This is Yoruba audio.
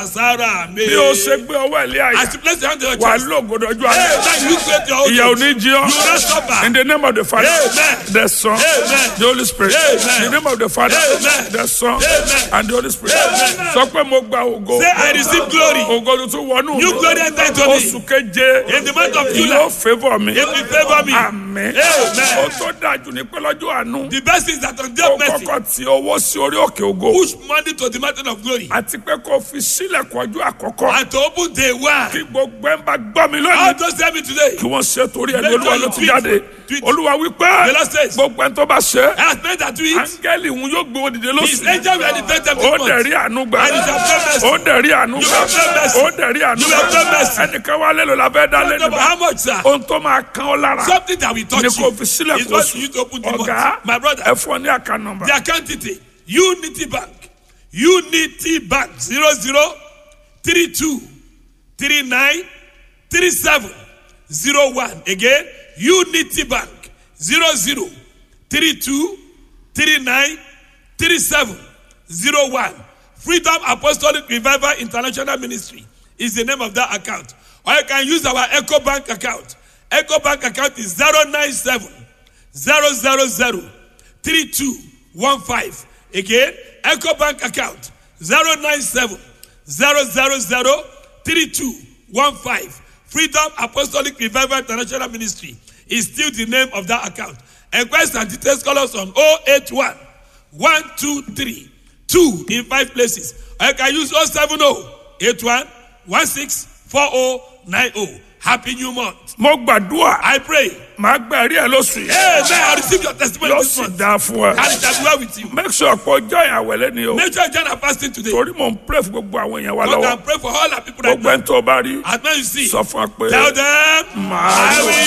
Sára mi. bí o ṣe gbé ọwọ́ ẹ̀ lé àyà As you place your hand on your wà chest. lóògùdọ̀jú Hey, alẹ́ now you create your own ìyà ò church. ní jí ọ́ You will not suffer. in the name of the father Amen. the son Amen. the holy spirit Amen. in the name of the father Amen. the son Amen. and the holy spirit Amen. sọ pé mo gba ògo Say, I receive glory. ògo tuntun wọnú New glory enter into me. oṣù keje In the month of July. yóò favour mi It will favor me. àmín Amen. ó tó dájú ní pé lọ́jọ́ àánú The best is that on ó their mercy, kọ́kọ́ ti owó sí orí òkè ògo push money to the mountain of glory. àti pé kó fi sílẹ̀ kọjú àkọ́kọ́ And to open day one. kí gbogbo ẹ̀ ń bá gbọ́ mi How lónìí does tell me today? kí wọ́n ṣe torí ẹni Make olúwa sure ló you ti tweet. jáde Tweet. olúwa wípé The Lord says, gbogbo ẹni tó bá ṣe As men that do it, áńgẹ́lì òun yóò gbé wọn dìde his lóṣù angel will elevate them ó this dẹ̀ month. rí àánú gbà And it shall pay mercy. ó dẹ̀ rí àánú You gbà will pay mercy. ó dẹ̀ rí àánú You gbà will pay mercy. ẹnìkan wá lélo la fẹ́ dá Don't know lẹ́nu about bá how much, sir? ohun tó máa kán ọ lára Something that will touch ni you. kò fi sílẹ̀ Is kó what sùn you use to open the ọ̀gá month. My brother, ẹ fún ọ ní àká nọ́mbà the account detail, Unity Bank, Unity Bank, zero zero three two three nine three seven zero one. Again, Unity Bank, zero zero three two three nine three seven zero one. Freedom Apostolic Revival International Ministry is the name of that account. Or you can use our Echo Bank account. Echo Bank account is zero nine seven zero zero zero three two one five. Again, Echo Bank account zero nine seven zero zero zero three two one five. Freedom Apostolic Revival International Ministry is still the name of that account. Enquest and details call us on 081 123 2 in five places. Or you can use 070 81 16 4090. Happy New Month. mo gbàdúrà I pray. màá gbà rí ẹ lóṣù yìí Amen. I receive your testimony yóò this sì month. dáa fún ẹ And it shall be well with you. make sure pé ọjọ́ ìyàwó ẹlẹ́ni o Make sure you join our fasting today. torí mò ń pray fún gbogbo àwọn èèyàn wa God lọ́wọ́ can pray for all our people right gbogbo now. ẹni tó bá rí As men you see, sọ fún wa pé tell them, màá I lò will